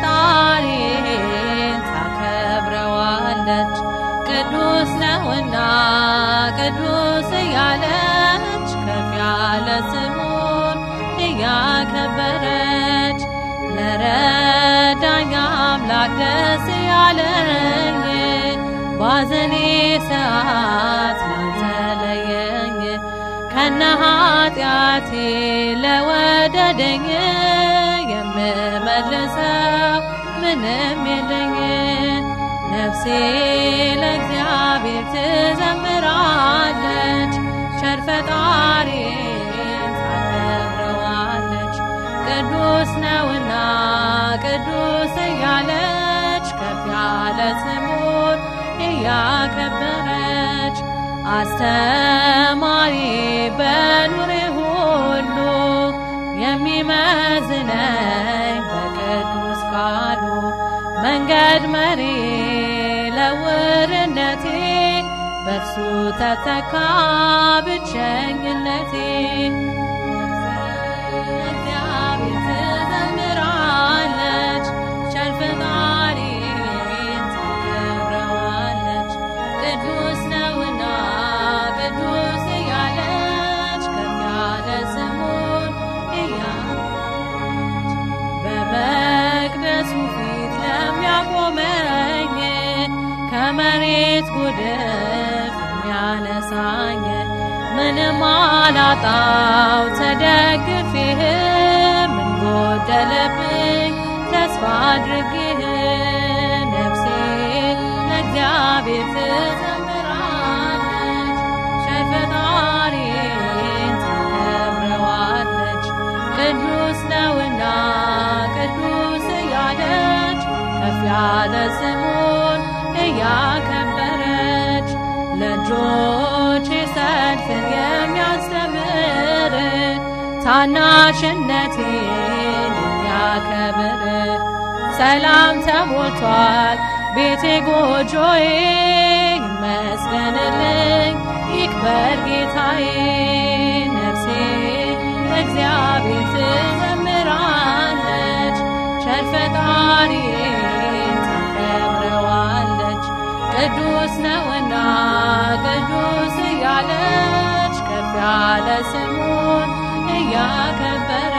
ፈጣሪን ታከብረዋለች ቅዱስ ነውና ቅዱስ እያለች ከፍ ያለ ስሙን እያከበረች ለረዳኝ አምላክ ደስ ያለኝ ባዘኔ ሰዓት ላልተለየኝ ከነ ኃጢአቴ ለወደደኝ የምመልሰው ምንም የለኝ ነፍሴ ለእግዚአብሔር ትዘምራለች ቸር ፈጣሪን ታከብረዋለች ቅዱስ ነውና ቅዱስ እያለች ከፍ ያለ ስሙን እያከበረች አስተማሪ በኑሬ ሁሉ የሚመዝነኝ በቅዱስ ቃሉ መንገድ መሪ ለውርነቴ በእርሱ ተተካ ብቸኝነቴ እግዚአብሔር ትዘምራለች ቸር ፈጣሪን ታከብረዋለች ቅዱስ ነውና ቅዱስ እያለች ከፍ ያለ ስሙን እያለች በመቅደሱ ፊት ለሚያቆመኝ ከመሬት ጉድፍ የሚያነሳኝ ምንም አላጣው ተደግፌህ ምን ጎደለብኝ ተስፋ አድርጌህ ነፍሴ ለእግዚአብሔር ትዘምራለች ቸር ፈጣሪን ታከብረዋለች ቅዱስ ነውና ቅዱስ እያለች ከፍ ያለ ስሙን እያከበረች ለእጆቼ ሰልፍን የሚያስተምር ታናሽነቴን የሚያከብር ሰላም ተሞልቷል ቤቴ ጎጆዬ ይመስገንልኝ ይክበር ጌታዬ ነፍሴ እግዚአብሔር ትዘምራለች ቸር ፈጣሪን ታከብረዋለች ቅዱስ ነውና ቅዱስ እያለች ከፍ ያለ ስሙን እያከበረ